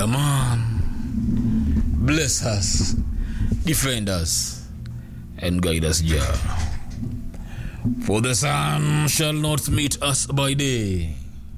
Yeah, man. Bless us, defend us, and guide us, Jah. For the sun shall not meet us by day,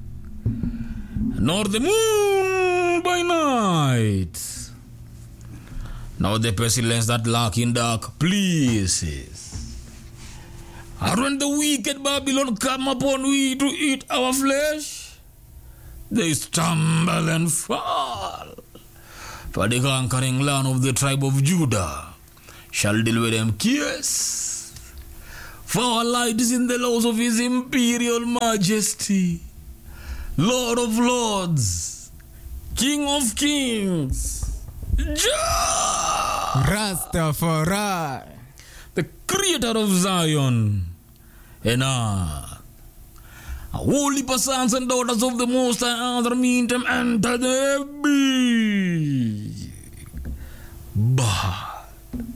nor the moon by night, nor the pestilence that lurk in dark places. And when the wicked Babylon come upon we to eat our flesh, they stumble and fall. For the conquering land of the tribe of Judah shall deal with them kiss. For our light is in the laws of his imperial majesty, Lord of lords, King of kings, Jah, Rastafari. the creator of Zion and earth. Holy sons and daughters of the Most High, other mean them enter the big Bah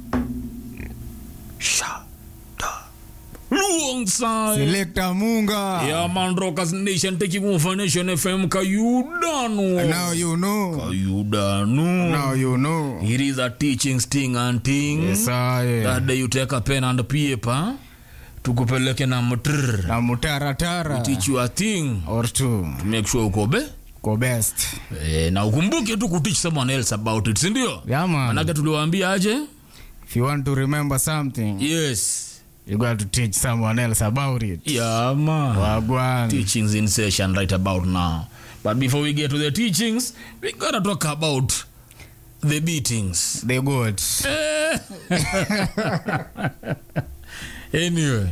Shada Alongside Selector Munga. Yeah man Rockers Nation taking over Nation FM Kayudanu Now you know. Kayudanu Now you know. It is a teaching sting and thing Yes, I. that day you take a pen and paper tukupeleke na mtr Na mutaratara. teach you a thing Or two. make sure uko be Go best. e, na ukumbuke tu kuteach someone else about it sindio Yeah, man. manake tuliwaambia aje If you want to remember something, yes you got to teach someone else about it. yeah man Wagwan. teachings in session right about now but before we get to the teachings we gotta talk about the beatings The good. anyway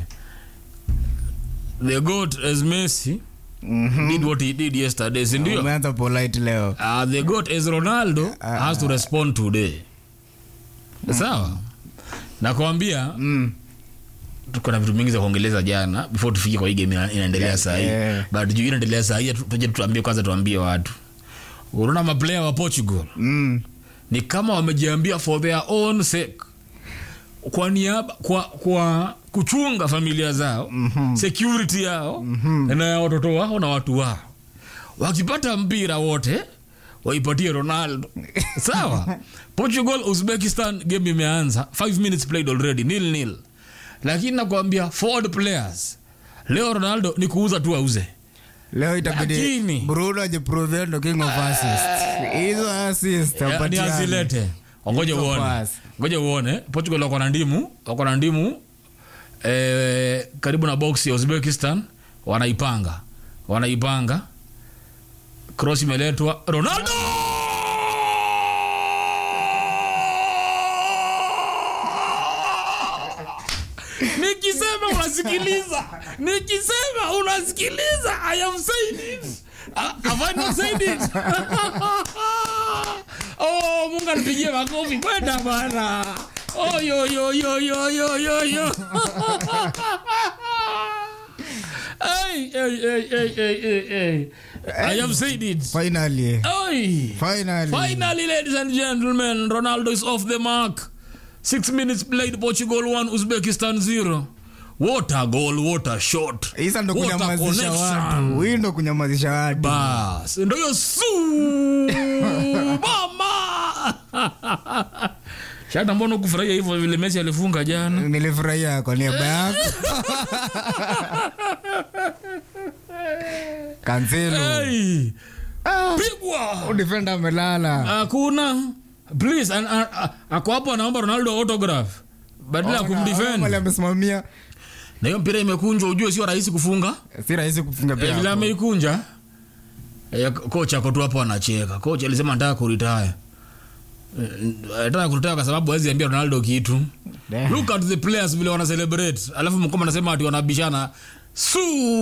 the goat as messi Mhm. did what he did yesterday sindio Umeanza polite leo. uh, the goat as ronaldo has to respond today sawa nakwambia Mm. tuko na vitu mingi za kuongeleza jana before tufike kwa hii game ina- inaendelea sahii yeah. but juu inaendelea sahii tuje tuambie kwanza tuambie watu unaona maplayer wa portugal Mm. ni kama wamejiambia for their own sake kwa niaba kwa, kwa kuchunga familia zao mm-hmm. security yao mm-hmm. na ya watoto wao na watu wao wakipata mpira wote waipatie ronaldo sawa portugal uzbekistan game imeanza 5 minutes played already nil nil lakini nakwambia forward players leo ronaldo ni kuuza tu auze leo itabidi Lakini- bruno ajiprove ndo king of assist hizo assist Ya, ni apatiane. azilete ngoja Hizo uone pass. ngoja uone portugal wako na ndimu wako na ndimu eh, karibu na box ya uzbekistan wanaipanga wanaipanga cross imeletwa ronaldo nikisema unasikiliza nikisema unasikiliza i am saying it Ah, have I not said it oh mungu anipigie makofi kwenda bana oh yo yo yo yo yo yo yo Hey, hey, hey, hey, hey, hey, hey. I have said it. finally Oi. finally Finally, ladies and gentlemen, Ronaldo is off the mark. Six minutes played, Portugal one, Uzbekistan zero. What a goal, what a shot. hisa ndo What a kunyamazisha connection. watu hii ndo kunyamazisha watu Bas, ndo hiyo su mama. Shata, mbona kufurahia hivyo vile Messi alifunga jana? nilifurahia kwa niaba yako kanselo Hey, pigwa. defenda amelala Hakuna. Please, an- a- a- ako hapo anaomba Ronaldo autograph badala ya Mali kumdefend. amesimamia Na hiyo mpira imekunjwa, ujue sio rahisi kufunga. si rahisi kufunga Eh, vile pia ameikunja eh, kocha ako tu hapo anacheka kocha alisema nataka kuritaya nataka kuritaya kwa sababu hawezi ambia ronaldo kitu Damn. look at the players vile wana celebrate alafu mkoma anasema ati wanabishana su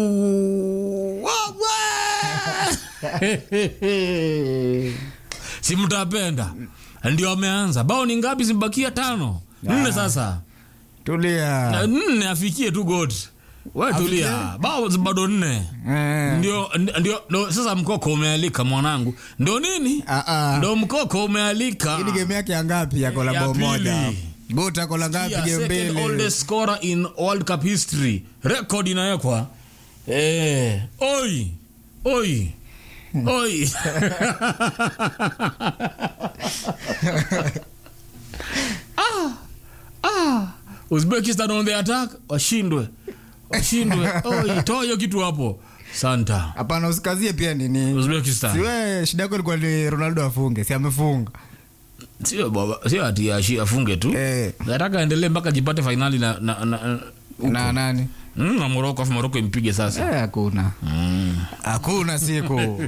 si mtapenda ndio ameanza bao ni ngapi zimebakia tano nne sasa tulia Na nne afikie tu god we tulia bao bado nne Eh. ndio ndio ndio sasa mkoko umealika mwanangu ndio nini Ah, ah. ndio mkoko umealika Hii ni game yake ya ngapi ya kola Ya bao pili. moja gota kola ngapi Yeah, game second mbili oldest scorer in world cup history record inawekwa eh oi oi Oi. ah, ah. Uzbekistan on the attack washindwe washindwe Oi, toa hiyo kitu hapo santa hapana usikazie pia nini Uzbekistan siwe shida yako ilikuwa ni ronaldo afunge si amefunga sio baba sio ati ashi afunge tu Eh. nataka aendelee mpaka jipate fainali na na, na, na nani mm, na moroko afu moroko impige sasa Eh, hakuna mm. hakuna siku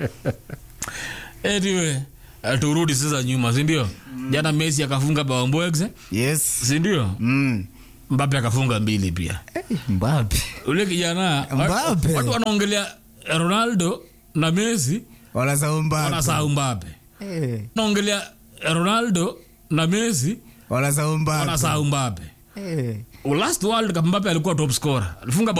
anyway eh, turudi sasa nyuma sindio jana messi akafunga bao mbwegze yes sindio mm. mbape akafunga mbili pia Eh, mbape ule kijana Mbappe. watu wanaongelea ronaldo na messi wanasahau mbape wanasahau mbape Eh, naongelea ronaldo na messi wanasahau mbape wanasahau mbape Eh. last world cup mbape alikuwa top scorer alifunga bao